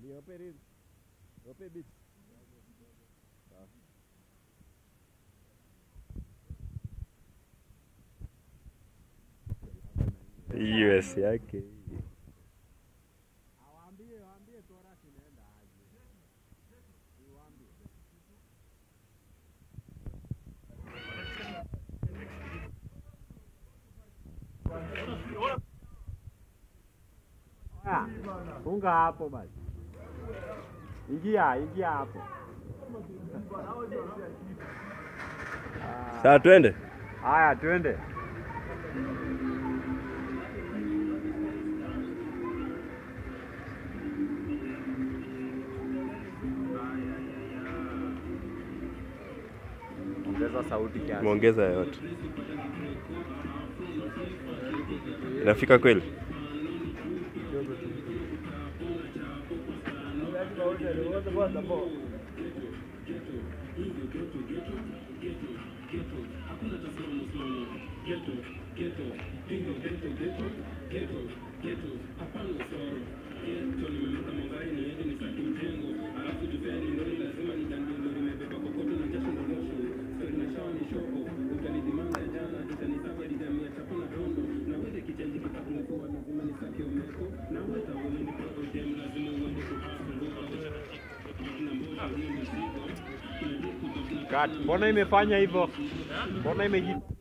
Niope nini? Niope beat. US yake Awaambie, waambie chorus inaenda aje. Niwaambie. Haya, funga hapo basi. Ingia, ingia hapo. saa twende Haya, twende. Ongeza sauti kiasi. tumeongeza yote inafika kweli Cut. Mbona imefanya hivyo? Mbona imeji